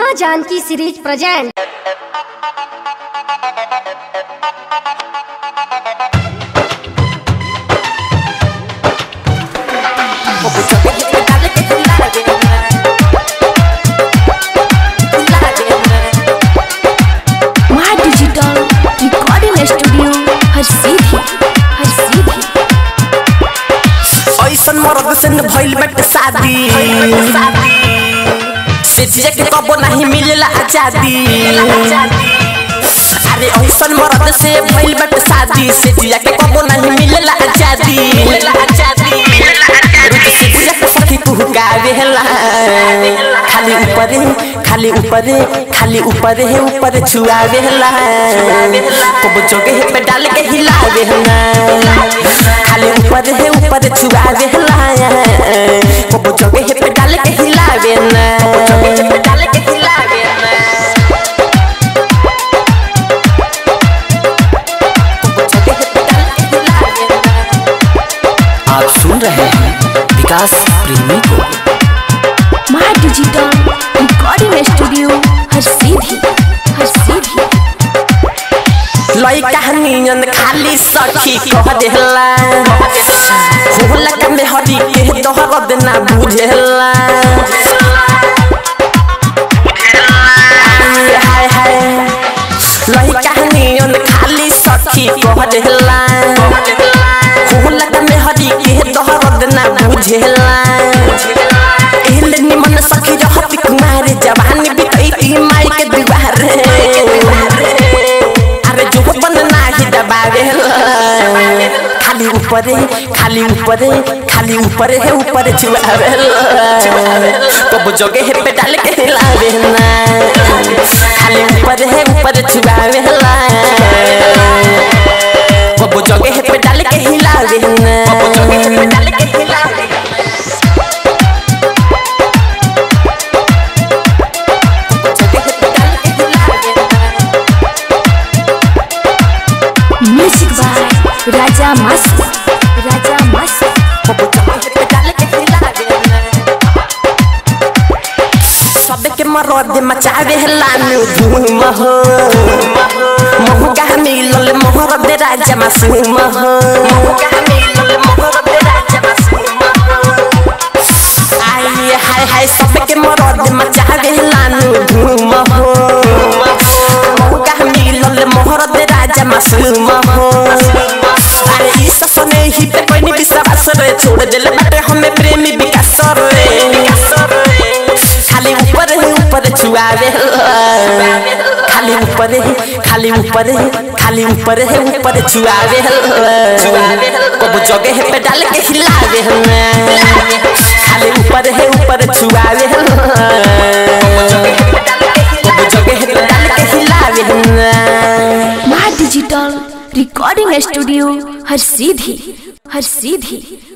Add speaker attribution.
Speaker 1: माँ Janki series present
Speaker 2: Maa digital recording studio हर सीधी हर सीधी
Speaker 3: ऐसन मरद से न भइल बाटे शादी से जिया के कबो नहीं मिलेला आजादी अरे ऐसन मरद से भइल बाटे शादी से जिया के कबो नहीं मिलेला आजादी रुक से जिया के सखी पुहकावेला खाली ऊपरे खाली ऊपरे खाली ऊपरे है ऊपर छुआवेला कबो जोगे है पे डाल के हिलावेला खाली ऊपर है ऊपर छुआवे हलाया कबो जगे है पे डाल के हिलावे ना जगे है पे डाल के हिलावे ना कबो जगे है पे डाल के हिलावे ना
Speaker 4: आप सुन रहे हैं विकास प्रेमी को
Speaker 2: माँ डिजिटल रिकॉर्डिंग स्टूडियो हर सीधी हर सीधी
Speaker 3: लइका नियन खाली सखी कह देला होला का में हरी के दहरद ना बुझेला हाय हाय लइका नियन खाली सखी कह देला होला का में हरी के दहरद ना बुझेला एहले निमन सखी रहती कुमार जवानी बितई माई के दुआरे अरे जो बन नाही दबावे खाली ऊपरे खाली ऊपरे खाली ऊपरे है ऊपर छुआवे कब जगे है पे डाल के हिलावे ना खाली ऊपर है ऊपर छुआवे कब जगे है पे डाल के हिलावे ना कब जगे है पे डाल के हिलावे जगे है पे डाल के हिलावे
Speaker 2: म्यूजिक बाय राजा मस्त राजा मस्त
Speaker 3: सबके मरद मचावे लानु धूम हो मोहका मिलल मोहरद राजा मासूम हो आय हाय हाय सबके मरद मचावे लानु धूम हो मोहका मिलल मोहरद राजा मासूम हो अरे ई ससने ही पे कोई नहीं विश्वास रे छोड़ दिल बाटे हमें प्रेमी विकास रे खाली ऊपर है ऊपर छुआवे खाली ऊपर है खाली ऊपर है खाली ऊपर है ऊपर छुआवे कब जगे है पे डाल के हिलावे खाली ऊपर है ऊपर छुआवे कब जगे है पे डाल के हिलावे
Speaker 2: माँ डिजिटल रिकॉर्डिंग स्टूडियो हर सीधी हर सीधी